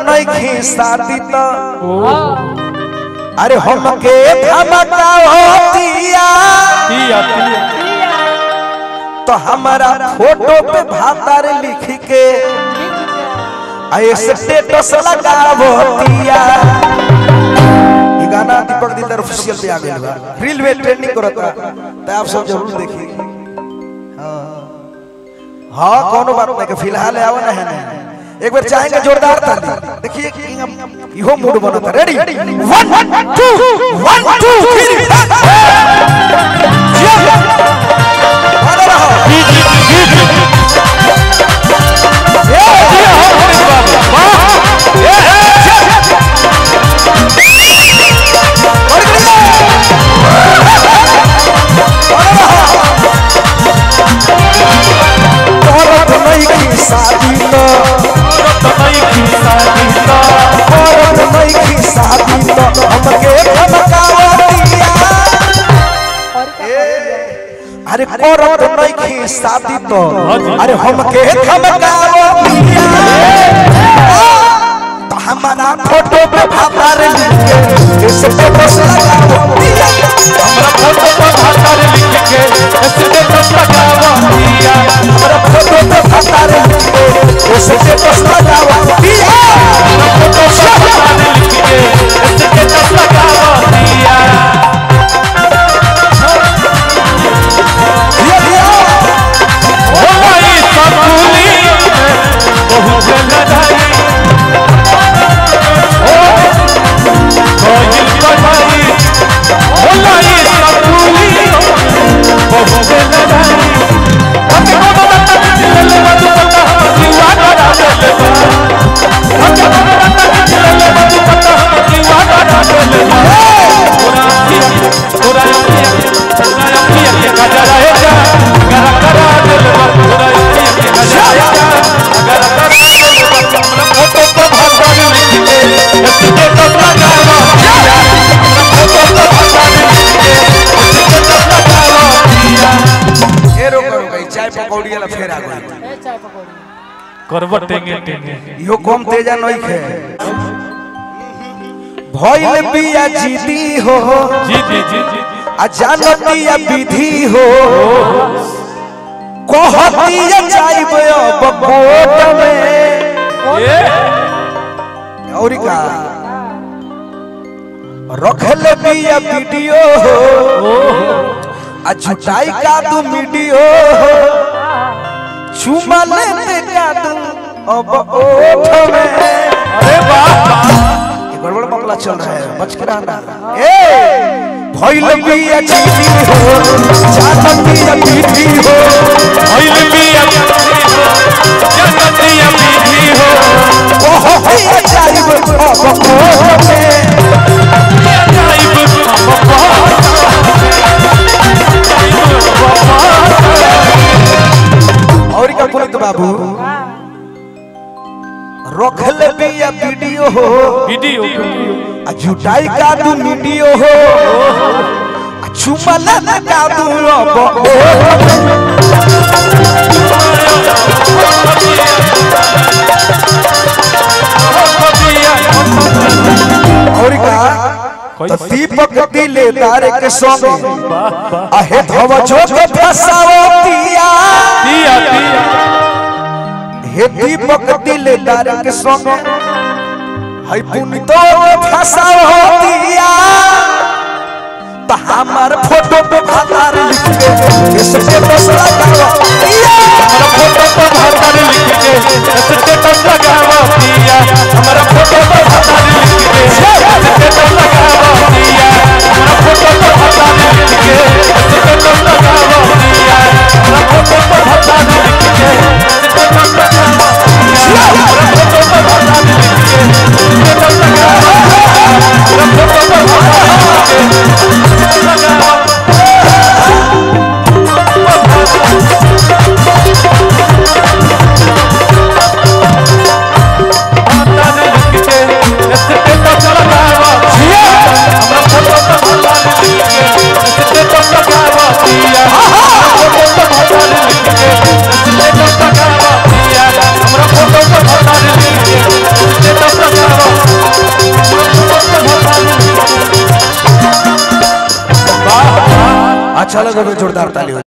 नहीं शादी तो अरे हमके धमकावतिया पिया पिया तो हमारा फोटो पे भातार लिख के ऐसे स्टेटस लगावतिया ये गाना दीपक दिलदार ऑफिशियल पे आ गया बा रील में ट्रेंडिंग करता तो आप सब जरूर देखिए हाँ हाँ कोनो बात नहीं कि फिलहाल आवा ना है ना एक बार चाहेंगे जोरदार ताली देखिए कि हम इहो मूड बनता ready one two one two three अरे रहो औरत नहीं की शादी तो औरत नहीं की शादी तो हमके धमकावतिया अरे औरत नहीं की शादी तो अरे हमके धमकावतिया तो हमारा फोटो पे भातार लिख के इस फोटो से लगावतिया हमरा फोटो पर भाषा लिख के स्टेटस लगावतिया हमारा फोटो पे भातार लिख के इस फोटो से लगावतिया हमरा फोटो पर भाषा लिख के स्टेटस लगावतिया ये दिया हो गई सकुली बहुत लड़ाई हो गई कढ़ाई हो गई सकुली बहुत लड़ाई हम को बता दिल मत पता दीवा करा दे हम को बता दिल मत पता दीवा करा दे पूरा पूरा पूरा अखियां के कजरा है जा करा करा दिल मत पूरा अखियां के कजरा है जा करा करा दिल मत हमरा फोटो पर भाषा लिख के स्टेटस लगावा दिया हमरा फोटो पर भाषा लिख के स्टेटस लगावा दिया ए रोको रोको ई चाय पकौड़ी वाला फेर आ गई करवा टेंगे टेंगे इहो कम तेजा नहीं खे भइल बिया जीदी हो जी जी जी जी आ जानतिया विधि हो कहतिया जाइब अब कोर्ट में ये और का रखल बिया वीडियो हो आ जुटाई का दू वीडियो हो चुमा लेते का दू अब ओठ में अरे वाह ये गड़बड़ मामला चल रहा है बच के रहना ए भइल बिया जीती हो जानतिया विधि हो भइल बिया जनतिया विधि हो कहतिया जाइब अब कोर्ट में जाइब और का पुनित बाबू रखल बिया वीडियो हो वीडियो आ जुटाई का दू वीडियो हो आ चुमल न का दू अब और का तो दीपक दिलेदार के संग आहे धवजो के फसावतिया पिया पिया हे दीपक दिलेदार के संग है पुनितो के फसावतिया तो हमार फोटो पे भातार लिख के इस स्टेटस लगावतिया हमरा फोटो पर भाषा लिख के स्टेटस लगावा पिया हमरा फोटो पर भाषा लिख के स्टेटस लगावा पिया हमरा फोटो पर भाषा लिख के स्टेटस लगावा पिया हमरा फोटो पर भाषा लिख के स्टेटस लगावा पिया हमरा फोटो पर भाषा लिख के स्टेटस लगावा हमरा फोटो पर भाषा लिख के स्टेटस लगावा अच्छा लगे तो जोरदार ताली हो